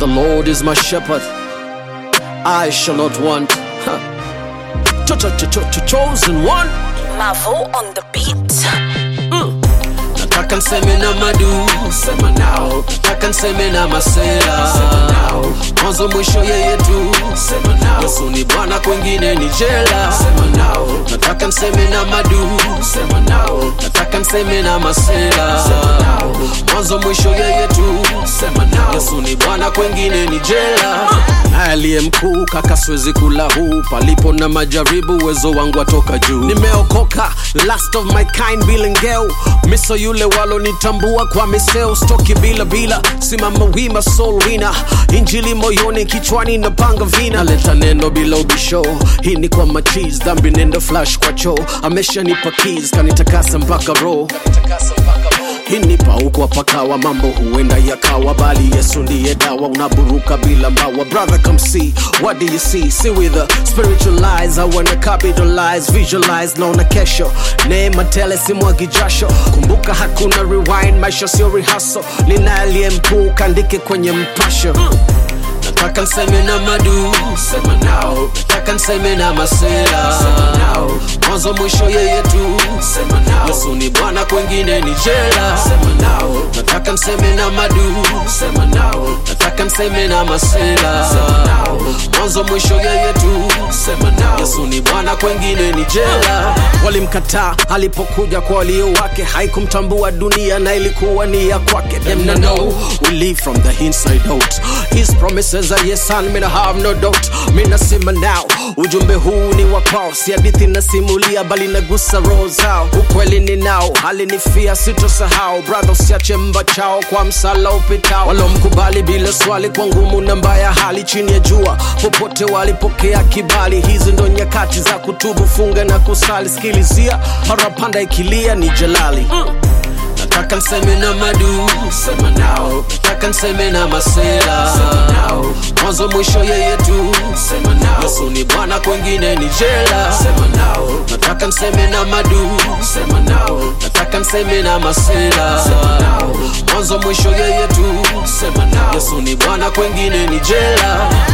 The Lord is my shepherd, I shall not want. Huh. Cho- cho- cho- cho- cho- Chosen one. Mavo on the beat. Nataka nseme na madu, sema nao. Nataka nseme na masela, sema nao. Mwanzo mwisho yeye tu, sema nao. Yesu ni Bwana, kwengine ni jela, sema nao. Nataka nseme na madu, sema nao. Nataka nseme na masela, sema nao. Mwanzo mwisho yeye tu, sema nao. Yesu ni Bwana, kwengine ni jela. Naye aliye mkuu kaka, siwezi kula huu, palipo na majaribu, uwezo wangu atoka juu. Nimeokoka, last of my kind, bilengeu miso yule walonitambua kwa miseo stoki bila bila simama wima soul winner injili moyoni kichwani na panga vina leta neno bila ubisho hii ni kwa machis dhambi nendo flash kwa choo ameshanipa keys kanitakasa mpaka roho hinipa huku apakawa mambo huenda yakawa bali yesu ndiye dawa unaburuka bila mbawa brother come see what do you see see with a spiritual eyes i wanna capitalize visualize naona kesho neema tele simwagi jasho kumbuka hakuna rewind maisha sio rehaso lina aliye mkuu kandike kwenye mpasho nataka nseme na madu sema nao nataka nseme na masela sema nao mwanzo mwisho yeye tu sema nao yesu ni bwana kwengine ni jela sema nao nataka nseme na madu sema nao nataka nseme na masela sema nao mwanzo mwisho yeye tu sema nao yesu ni bwana kwengine ni jela walimkataa alipokuja kwa walio wake haikumtambua dunia na ilikuwa ni ya kwake them na know we live from the inside out his promises are yes and mina have no doubt mina sima now ujumbe huu ni wa kwao si hadithi nasimulia bali nagusa roho zao ukweli ni nao alinifia sitosahau brother usiache mba chao kwa msala upitao walomkubali bila swali kwa ngumu na mbaya hali chini ya jua popote walipokea kibali hizi ndo nyakati za kutubu funga na kusali skilizia parapanda ikilia ni jalali nataka nseme na madu sema nao nataka nseme na masela sema nao mwanzo mwisho yeye tu sema nao yesu ni bwana kwengine ni jela sema nao nataka nseme na madu sema nao nataka nseme na masela sema nao mwanzo mwisho yeye tu sema nao yesu ni bwana kwengine ni jela